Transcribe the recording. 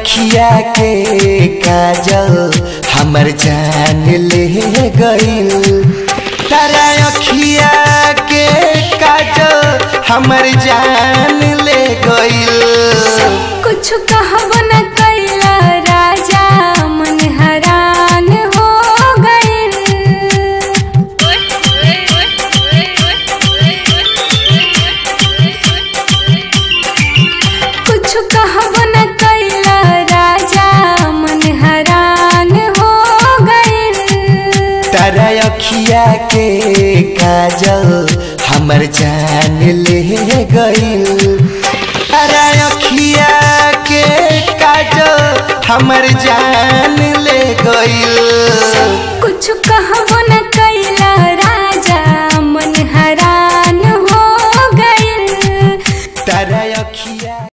अखिया के काजल हमर जान ले गइल तारा अखिया के काजल हमर जान ले गइल कुछ कहब न कैला राजा मन हरान हो गइल कुछ कहब न कैला राजा मन हरान हो गइल तारा अखिया के काजल हमर जान ले गइल तारा अखिया के काजल हमर जान ले गइल